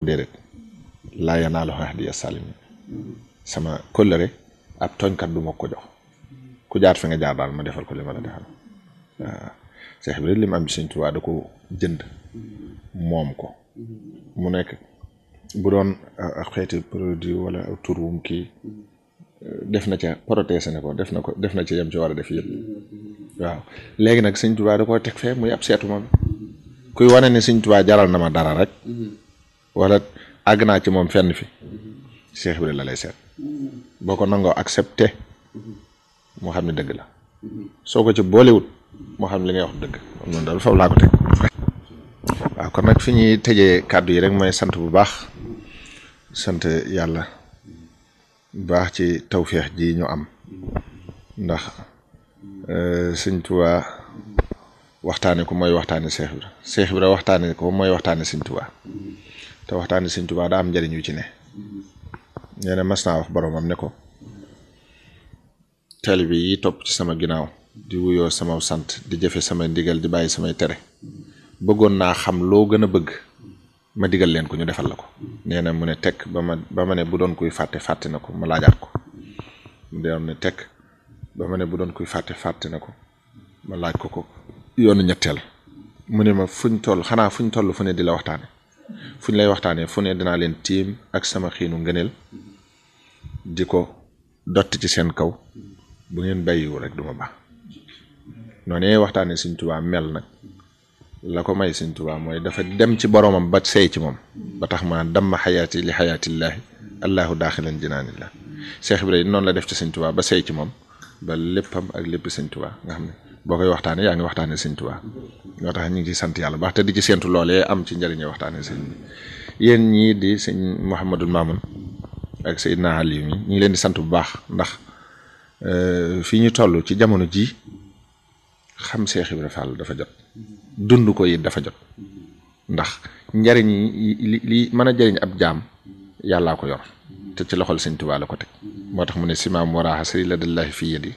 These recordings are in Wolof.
déedéet laa yanaalu ahdiya salimin sama kóllëre ab tooñkat du ma ko jox ku jaar fi nga jaar daal ma defal ko li ma la defal waaw Seex bi li mu am ci Sëñ Tuubaa da ko jënd moom ko mu nekk bu doon ak xeeti produit wala tur wum kii def na ca protéger ne ko def na ko def na ca yem ci war a def yëpp waaw léegi nag Sëñ Tuubaa da koo teg fee muy ab seetu moom kuy wane ne Sëñ Tuubaa jaral na ma dara rek wala àgg naa ci moom fenn fi Seex bi la lay seet boo ko nangoo accepté moo xam ne dëgg la soo ko ci boolewut moo xam ne li ngay wax dëgg moom noonu daal foofu laa ko teg waaw kon nag fi ñuy tëjee kàddu yi rek mooy sant bu baax sant yàlla bu baax ci tawféex ji ñu am ndax Sëñ Tuubaa waxtaane ko mooy waxtaane Seex Ibra Seex Ibra waxtaane ko mooy waxtaane Sëñ Tuubaa te waxtaane Sëñ Tuubaa daa am njëriñ yu ci ne nee na mas naa wax boromam ne ko taalibe yi topp ci sama ginnaaw di wuyoo sama sant di jëfe samay ndigal di bàyyi samay tere bëggoon naa xam loo gën a bëgg ma digal leen ko ñu defal la ko nee na mu ne tekk ba ma ba ma ne bu doon kuy fàtte fàtte na ko ma laajaat ko mu doon ne tekk ba ma ne bu doon kuy fàtte fàtte na ko ma laaj ko ko yoonu ñetteel mu ne ma fuñ toll xanaa fuñ toll fu ne di la waxtaane fuñ lay waxtaanee fu ne dinaa leen tiim ak sama xiinu ngëneel di ko dotti ci seen kaw bu ngeen bàyyiwu rek duma baax noonu waxtaanee Sëñ Tuubaa mel nag la ko may Sëñ Tuubaa mooy dafa dem ci boromam ba sey ci moom ba tax ma damma xayaati li xayaatillaahi allahu daaxilan jinaanillah Cheikh Ibrahima noonu la def ci Sëñ Tuubaa ba sey ci moom ba léppam ak lépp Sëñ Tuubaa nga xam ne boo koy waxtaanee yaa ngi waxtaanee Sëñ Tuubaa ñoo tax ñu ngi ciy sant yàlla baax te di ci séentu loolee am ci njëriñe waxtaanee sëñ bi yéen ñii di sëñ Mouhamadul Mamoun ak Seydina Aliou mi ñu ngi leen di sant bu baax ndax fii ñu toll ci jamono ji xam Cheikh Ibrahima Fall dafa jot dund ko it dafa jot ndax njariñ li li mën a jëriñ ab jaam yàllaa ko yor te ci loxol Sëñ Tuubaa la ko teg moo tax mu ne simaam waraaxa sëri la dallahi fii yadi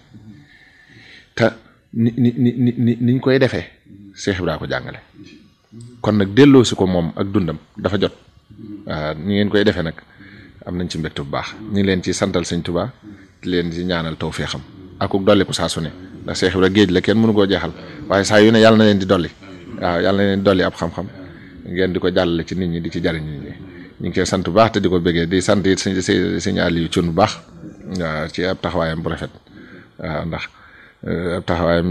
te ni ni ni ni niñ koy defee Cheikh Ibrahima ko jàngale kon nag delloo si ko moom ak dundam dafa jot waaw ni ngeen koy defee nag am nañ ci mbégte bu baax ñu ngi leen ci santal Sëñ Tuubaa di leen ci ñaanal tawfeexam ak dolli ko saa su ne ndax Cheikh Ibrahima géej la kenn mënu koo jeexal waaye saa yu ne yàlla na leen di dolli waaw yàlla na leen di dolli ab xam-xam ngeen di ko jàllale ci nit ñi di ci jariñ nit ñi ñu ngi koy sant bu baax te di ko bëggee di sant it sëñ sëñ Aliou Thioune bu baax waaw ci ab taxawaayam bu rafet waaw ndax ab taxawaayam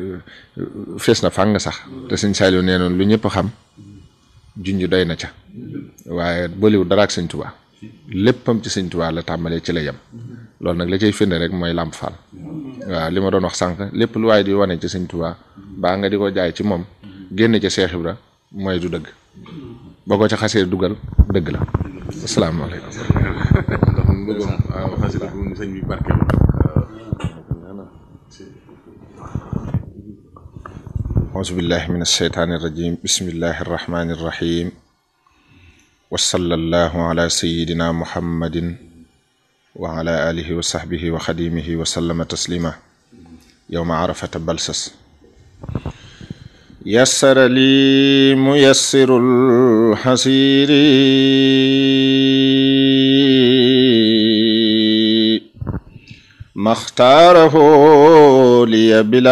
fees na fàng sax te sëñ Saliou nee noonu lu ñëpp xam junj doy na ca waaye bëliwu dara ak sëñ Tuubaa léppam ci sëñ Tuubaa la tàmbalee ci la yem loolu nag la cay firnde rek mooy Lamp Fall waaw li ma doon wax sànq lépp lu waaye di wane ci sëñ Tuubaa baa nga di ko jaay ci moom génn ca Cheikh Ibra mooy du dëgg boo ko ca xasee dugal dëgg la asalaamaaleykum. ndax mu bëggoon waaw xasida bu sëñ bi barke auzu billahi min alsheytaani irrajim bismillahi arrahmani irrahim wa sallallahu ala sayidina muhammadin wa ala alihi wa sahbihi wa xadimihi wa sallama taslima yowma arafata balsas yassara li muyassiru lxasiri maxtaarahu liya bila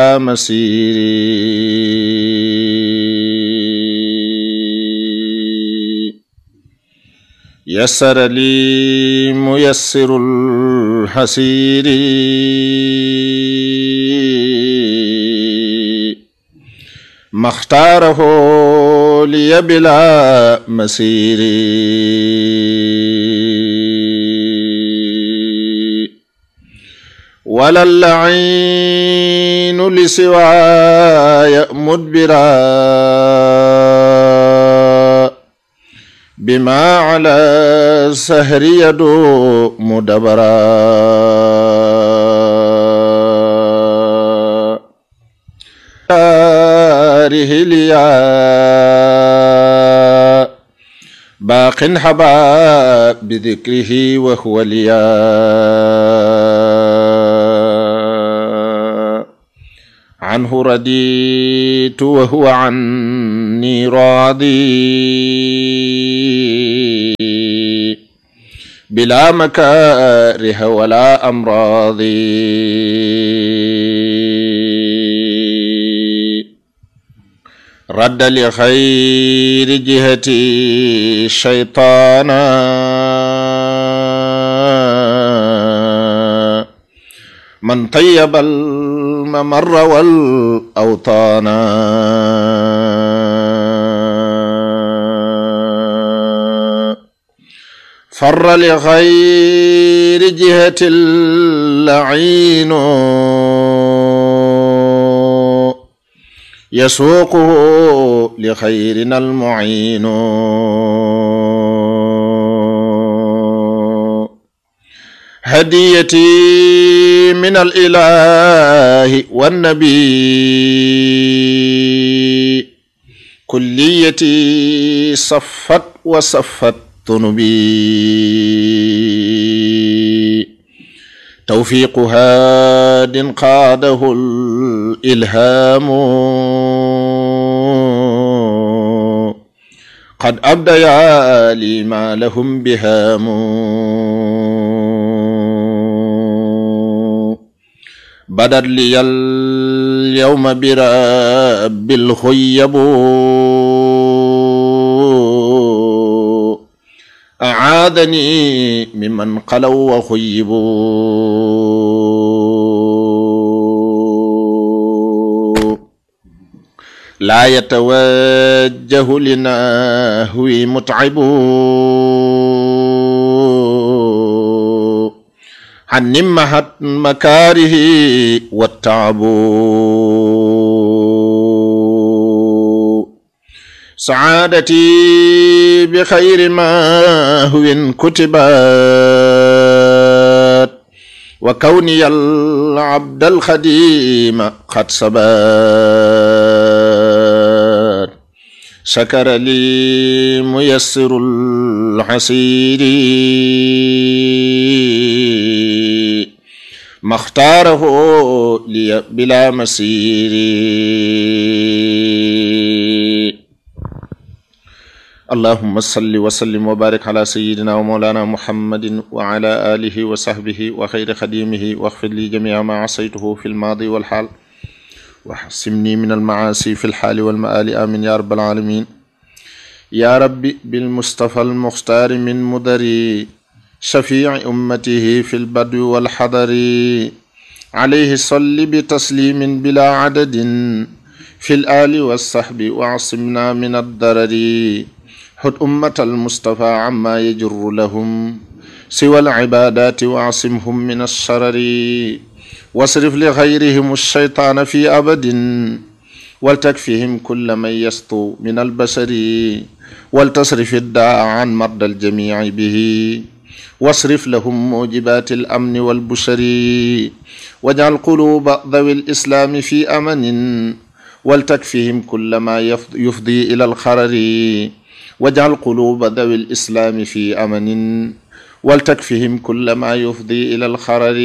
masiri yassara li muyassiru lxasiri maxtaarahu liya bila masiri wala lainu li siwaaya mudbira bima ala sahri yadu mudabara رهليا باق حبا بذكره وهو ليا عنه رديت وهو عني راضي بلا مكاره ولا أمراض رد لخير جهتي شيطانا من طيب الممر والأوطان فر لغير جهة اللعين يسوقه لخيرنا المعين هديتي من الإله والنبي كليتي صفت وصفت ذنبي توفيق هاد قاده الإلهام قد أبديا لي ما لهم بهام بدت لي اليوم برب الخيب أعاذني ممن قلوا وخيبوا لا يتوجه لنهوي متعب عن نمحت مكاره والتعب سعادتي بخير ما هو كتبت وكوني العبد الخديم قد سبات شكر لي ميسر الحسير ما اختاره لي بلا مسير اللهم صل وسلم وبارك على سيدنا ومولانا محمد وعلى آله وصحبه وخير خديمه واغفر لي جميع ما عصيته في الماضي والحال وحسمني من المعاصي في الحال والمآل آمين يا رب العالمين يا ربي بالمصطفى المختار من مدري شفيع أمته في البدو والحضر عليه صل بتسليم بلا عدد في الآل والصحب واعصمنا من الضرر حد أمة المصطفى عما يجر لهم سوى العبادات واعصمهم من الشرر واصرف لغيرهم الشيطان في أبد ولتكفهم كل من يسطو من البشر ولتصرف الداء عن مرضى الجميع به واصرف لهم موجبات الأمن والبشر واجعل قلوب ذوي الإسلام في أمن ولتكفهم كل ما يفضي إلى الخرر واجعل قلوب ذوي الإسلام في أمن ولتكفهم كل ما يفضي إلى الخرر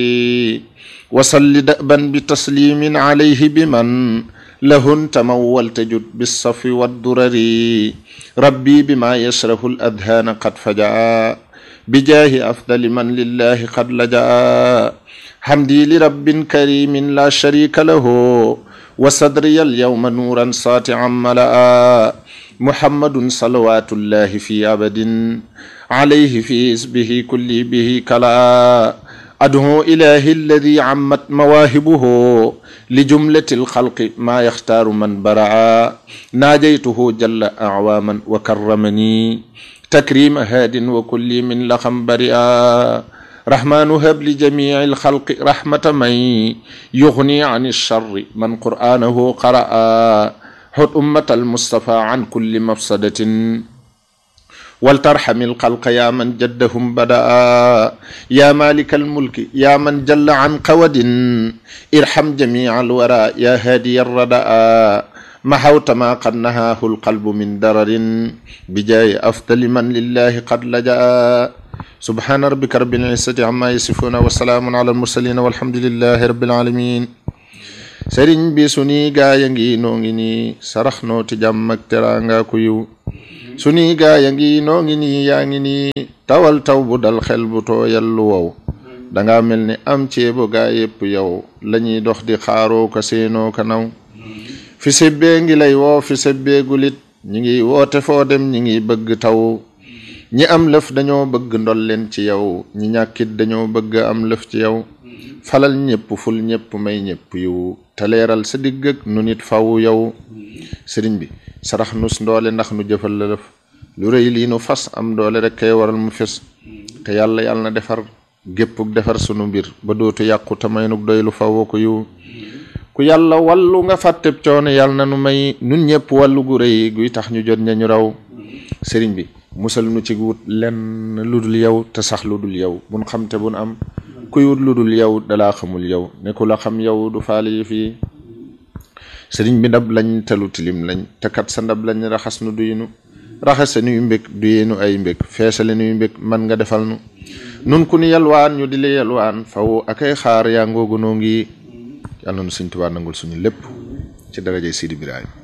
وصل دأبا بتسليم عليه بمن له تمول تجد بالصف والدرر ربي بما يشره الأذهان قد فجأ بجاه أفضل من لله قد لجأ حمدي لرب كريم لا شريك له وصدري اليوم نورا ساطعا ملأ محمد صلوات الله في أبد عليه في اسمه كل به كلا أدعو إله الذي عمت مواهبه لجملة الخلق ما يختار من برعا ناجيته جل أعواما وكرمني تكريم هاد وكل من لخم برئا رحمن هب لجميع الخلق رحمة من يغني عن الشر من قرآنه قرأ حد أمة المصطفى عن كل مفسدة ولترحم الخلق يا من جدهم بدأ يا مالك الملك يا من جل عن قود ارحم جميع الورى يا هادي الردى محوت ما قد نهاه القلب من درر بجاي أفضل من لله قد لجأ سبحان ربك رب العزة عما يصفون وسلام على المرسلين والحمد لله رب العالمين sëriñ bi sunuy gaaya ngi noo ngi nii sarax noo ti jàmm ak teraanga ku yiw sunuy gaaya ngi noo ngi nii yaa ngi nii tawal taw bu dal xel bu tooyal lu wow danga mel ni am ceebo gaa yépp yow lañuy dox di xaaroo ka seenoo ka naw fi sebbee ngi lay woo fi sebbee gulit ñi ngi woote foo dem ñi ngi bëgg taw ñi am lëf dañoo bëgg ndol leen ci yow ñi ñàkkit dañoo bëgg am lëf ci yow falal ñépp ful ñépp may ñépp yiw te leeral sa digg ak nu nit faw yow sëriñ bi sarax nus ndoole ndax nu jëfal la lëf lu rëy lii nu fas am doole rek kay waral mu fes te yàlla yàlla na defar géppuk defar sunu mbir ba dootu yàqu te may nuk doy lu faw ko yiw ku yàlla wallu nga fàtteb coono yàlla na nu may nun ñépp wàllu gu rëy guy tax ñu jot ña ñu raw sëriñ bi musal nu ci wut lenn lu dul yow te sax lu dul yow bun xam te bun am kuy wut lu dul yow dalaa xamul yow ne ku la xam yow du faale yi fii sëriñ bi ndab lañ te lu tilim lañ te kat sa ndab lañ raxas nu duyinu raxase nuy mbég duyinu ay mbég feesale nuy mbég man nga defal nu nun ku ni yalwaan ñu di la yalwaan faw akay xaar yaa ngoogu noo ngi yàlla na nu Sëriñ Tuubaa nangul suñu lépp ci darajay Sidi Ibrahima